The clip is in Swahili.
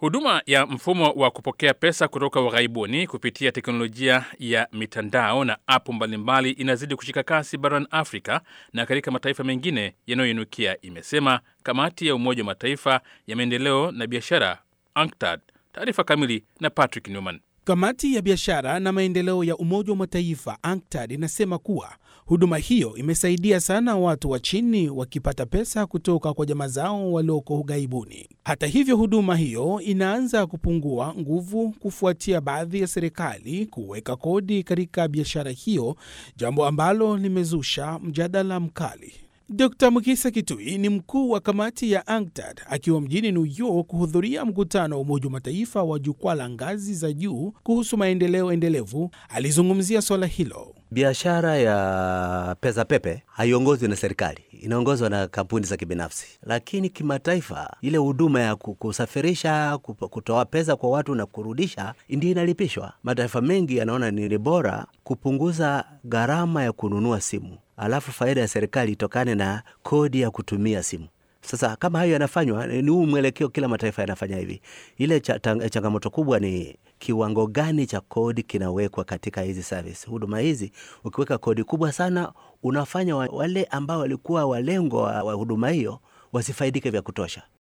Huduma ya mfumo wa kupokea pesa kutoka ughaibuni kupitia teknolojia ya mitandao na apu mbalimbali inazidi kushika kasi barani Afrika na katika mataifa mengine yanayoinukia, imesema kamati ya Umoja wa Mataifa ya maendeleo na biashara UNCTAD. Taarifa kamili na Patrick Newman. Kamati ya biashara na maendeleo ya Umoja wa Mataifa UNCTAD inasema kuwa huduma hiyo imesaidia sana watu wa chini wakipata pesa kutoka kwa jamaa zao walioko ughaibuni. Hata hivyo, huduma hiyo inaanza kupungua nguvu kufuatia baadhi ya serikali kuweka kodi katika biashara hiyo, jambo ambalo limezusha mjadala mkali. Dr Mukisa Kitui ni mkuu wa kamati ya UNCTAD akiwa mjini New York kuhudhuria mkutano wa Umoja wa Mataifa wa jukwaa la ngazi za juu kuhusu maendeleo endelevu. Alizungumzia swala hilo. Biashara ya pesa pepe haiongozwi na serikali, inaongozwa na kampuni za kibinafsi. Lakini kimataifa, ile huduma ya kusafirisha, kutoa pesa kwa watu na kurudisha, ndio inalipishwa. Mataifa mengi yanaona ni bora kupunguza gharama ya kununua simu, alafu faida ya serikali itokane na kodi ya kutumia simu. Sasa kama hayo yanafanywa, ni huu mwelekeo, kila mataifa yanafanya hivi. Ile changamoto kubwa ni kiwango gani cha kodi kinawekwa katika hizi service, huduma hizi. Ukiweka kodi kubwa sana, unafanya wale ambao walikuwa walengo wa huduma hiyo wasifaidike vya kutosha.